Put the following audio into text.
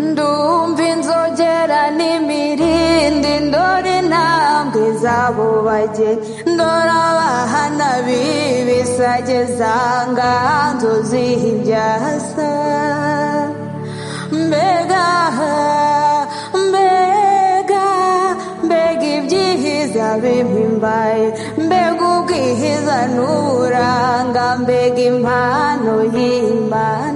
ndumva inzogera n'imirindi ndora intambwe z'abo bageni ndora abahana b'ibisage zanga nzuziha ibyasa mbega mbega mbega ibyihiza bihimbaye mbega ubwihiza n'uburanga mbega impano y'imana